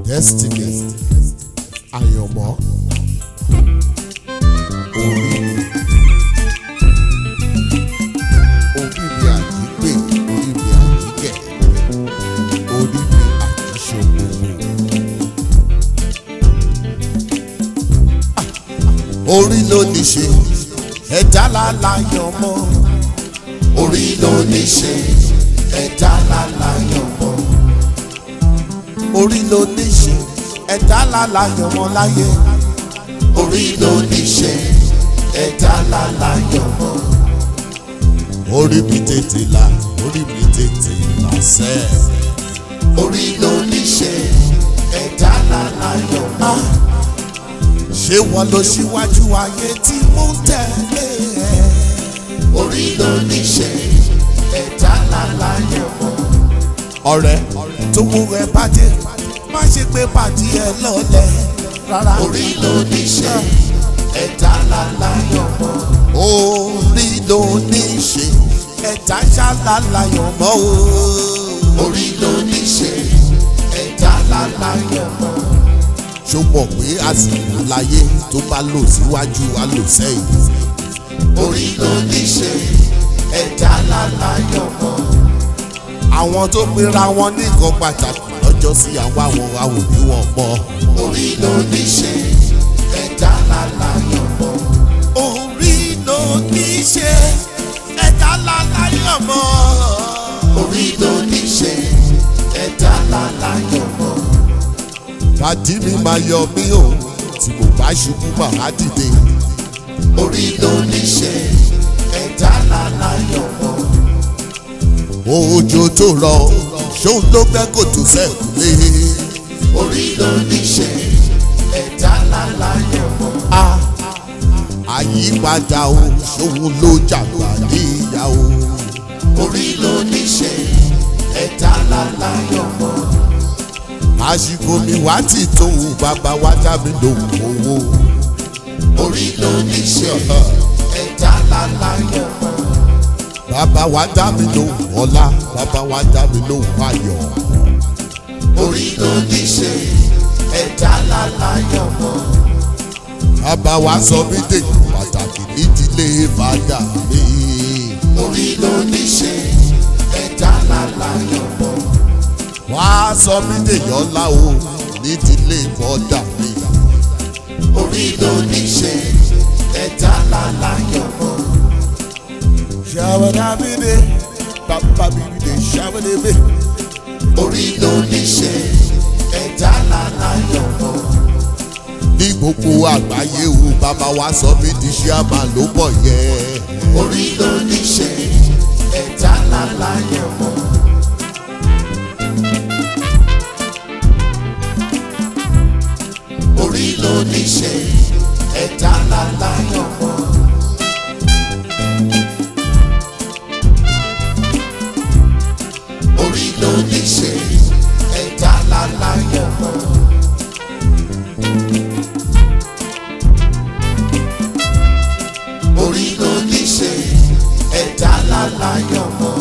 destiny àyànmọ́ orí orí mi àjígbè orí mi àjígẹ̀ orí mi àjíṣòwò. orí ló ní ṣe ẹ̀dá láláyàn mọ́ orí ló ní ṣe ẹ̀dá láláyàn mọ́ orí ló ní ṣe ẹ̀dá láláyàn mọ́ láyé orí ló ní ṣe ẹ̀dá láláyàn mọ́ orí mi tètè là orí mi tètè là sẹ́ orí ló ní ṣe ẹ̀dá láláyàn mọ́ ṣé wọn lọ síwájú ayé tí mo ń tẹ̀lé ẹ. orí ló ní ṣe ẹ̀dá láláyọ̀ mọ́. ọ̀rẹ́ tó mú ẹ bàjẹ́ má ṣe pé pàdé ẹ lọ́lẹ̀ rárá. orí ló ní ṣe ẹ̀dá láláyọ̀ mọ́. orí ló ní ṣe ẹ̀dá ṣáláláyọ̀ mọ́ o. orí ló ní ṣe ẹ̀dá láláyọ̀ mọ́ ṣó mọ̀ pé àsìkò láyé tó bá lò síwájú wa lò sẹ́yìn. orí ló ní ṣe ẹ̀dá láláyọ̀ mọ́. àwọn tó pera wọn ní nǹkan pàtàkì lọ́jọ́ sí àwa àwọn àwòbí wọn mọ́. orí ló ní ṣe ẹ̀dá láláyọ̀ mọ́. orí ló ní ṣe ẹ̀dá láláyọ̀ mọ́. orí ló ní ṣe ẹ̀dá láláyọ̀ mọ́ pàdí mi máa yọ mí o tí mo bá ṣubú màá dìde. orí ló ní ṣe ẹ̀dá láláyọ̀ mọ́. òjò tó rọ ṣóun ló gbẹ́ kòtò sẹ́kùlé. orí ló ní ṣe ẹ̀dá láláyọ̀ mọ́. a àyípadà o ṣóun ló jàgbá níyà o. orí ló ní ṣe ẹ̀dá láláyọ̀ mọ́ àsìkò mi wá ti tó bàbá wá dá mi lóhùn owó. orí ló ní ṣe ẹ̀dá láláyọ̀ mọ́. bàbá wá dá mi lóhùn ọlá bàbá wá dá mi lóhùn ayọ̀. orí ló ní ṣe ẹ̀dá láláyọ̀ mọ́. bàbá wá sọ mí dèjò pàtàkì nídìílé fàdà mi. orí ló ní ṣe ẹ̀dá láláyọ̀ mọ́ wá sọ mí dèyàn ńlá o nídìílé bọ́dà mi. orí ló ní ṣe ẹ̀dá láláyọ̀ mọ́. ṣàwọ̀dàbídé bàbá bíbídé ṣàwọ̀dàbí. orí ló ní ṣe ẹ̀dá láláyọ̀ mọ́. ní gbogbo àgbáyé o bàbá wa sọ mí di ṣíàmà ló bọ̀ yẹ. orí ló ní ṣe ẹ̀dá láláyọ̀ mọ́. orí ló ní ṣe ẹ̀dá láláyọ̀ mọ́. orí ló ní ṣe ẹ̀dá láláyọ̀ mọ́. orí ló ní ṣe ẹ̀dá láláyọ̀ mọ́.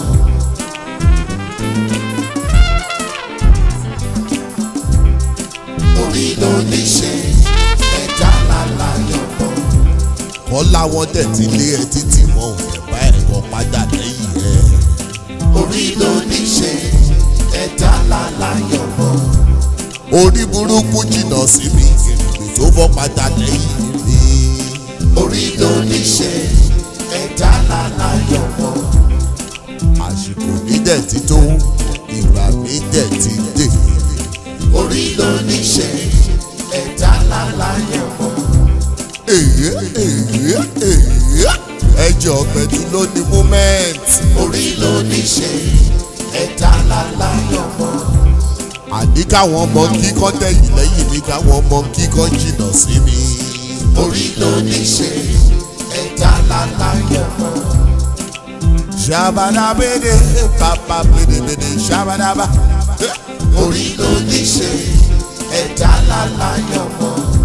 orí ló ní ṣe ẹ̀dá láláyọ̀ mọ́. kọ́lá wọn dẹ̀ ti lé ẹ títí wọn ò fẹ́ bá ẹ̀kọ́ padà lẹ́yìn ẹ̀. orí ló ní ṣe ẹ̀dá láláyọ̀ mọ́. orí burúkú jìnnà sí mi kèrègbè tó fọ́ padà lẹ́yìn mi. orí ló ní ṣe ẹ̀dá láláyọ̀ mọ́. àsìkò mi dẹ̀ ti tó ìgbà mi dẹ̀ ti dé orí ló ní ṣe ẹ̀dá láláyọ̀ mọ́. èyí èyí èyí ẹjọ́ pẹ̀lú ló ní moment. orí ló ní ṣe ẹ̀dá láláyọ̀ mọ́. àní káwọn ọmọ kíkọ́ tẹ̀yìn lẹ́yìn ní káwọn ọmọ kíkọ́ jìnnà sí mi. orí ló ní ṣe ẹ̀dá láláyọ̀ mọ́. ṣàbàdàbèdè bàbá bèdèbèdè ṣàbàdàbà orí ló ní ṣe ẹ̀dá láláyọ̀ mọ́.